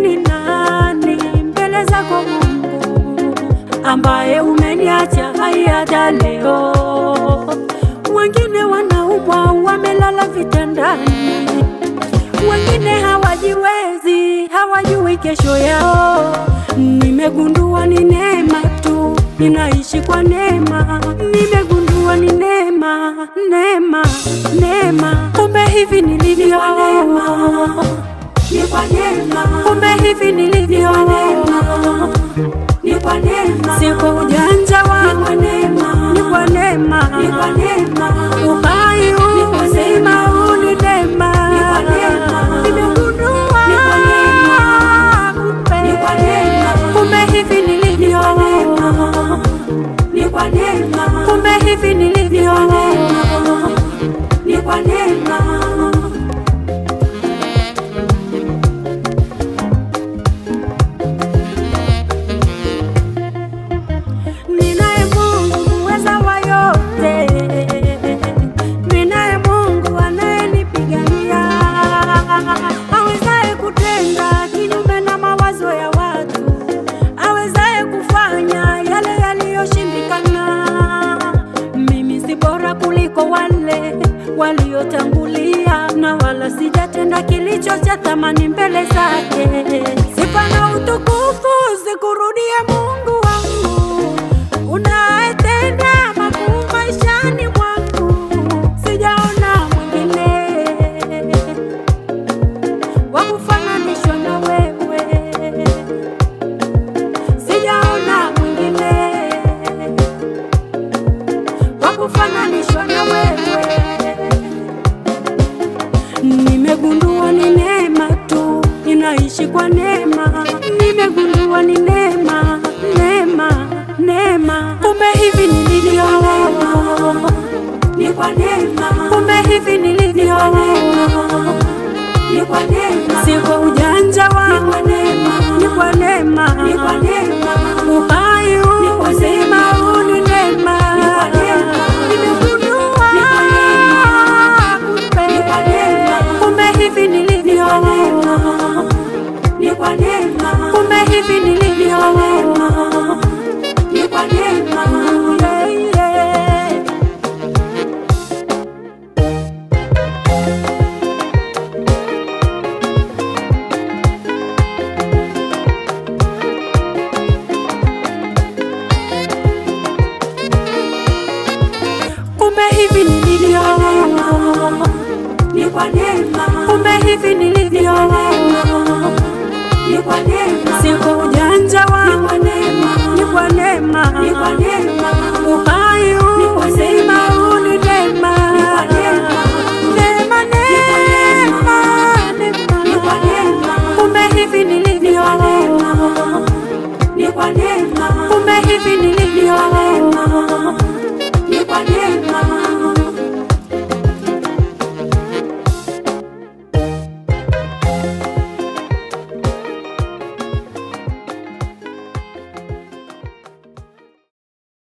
ni nani mbele zako Mungu, ambaye umeniacha hai hata leo. Wengine wanaumwa wamelala vitandani, wengine hawajiwezi, hawajui kesho yao. Nimegundua ni neema tu, ninaishi kwa neema. Nimegundua ni neema, neema, neema. Kumbe hivi nilivyo ni kwa neema, kumbe hivi nilivyo ni kwa neema, si kwa ujanja wangu, ni kwa neema, ni kwa neema, uhai huu, uzima huu ni neema. kwa neema, Nimegundua ni kwa neema, kumbe ni kwa neema, kumbe hivi nilivyo ni kwa neema, kumbe hivi nilivyo ni kwa neema. Ninaye Mungu muweza wa yote, ninaye Mungu anayenipigania, awezaye kutenda kinyume na mawazo ya watu, awezaye kufanya yale yaliyoshindikana. Mimi si bora kuliko wale waliotangulia, na wala sijatenda kilicho cha thamani mbele zake. Sifa na utukufu zikurudie Mungu wangu unayetenda makuu maishani mwangu, sijaona mwingine wa kufananishwa na wewe, sijaona mwingine wa kufananishwa na wewe. Nimegundua ni neema tu, ninaishi kwa neema. Nimegundua ni neema, neema, neema. Kumbe hivi nilivyo, Ni kwa neema, kumbe hivi nilivyo, ni kwa neema, si kwa ujanja wangu, ni kwa neema, ni kwa neema, uhai huu, uzima huu ni neema. kwa neema, Nimegundua ni kwa neema, ni kwa neema, kumbe hivi nilivyo, ni kwa neema, kumbe hivi nilivyo. ni kwa neema. Yeah, yeah. Kumbe hivi nilivyo, Ni kwa neema, kumbe hivi nilivyo, ni kwa neema, si kwa ujanja wangu, ni kwa neema, ni kwa neema, ni kwa neema.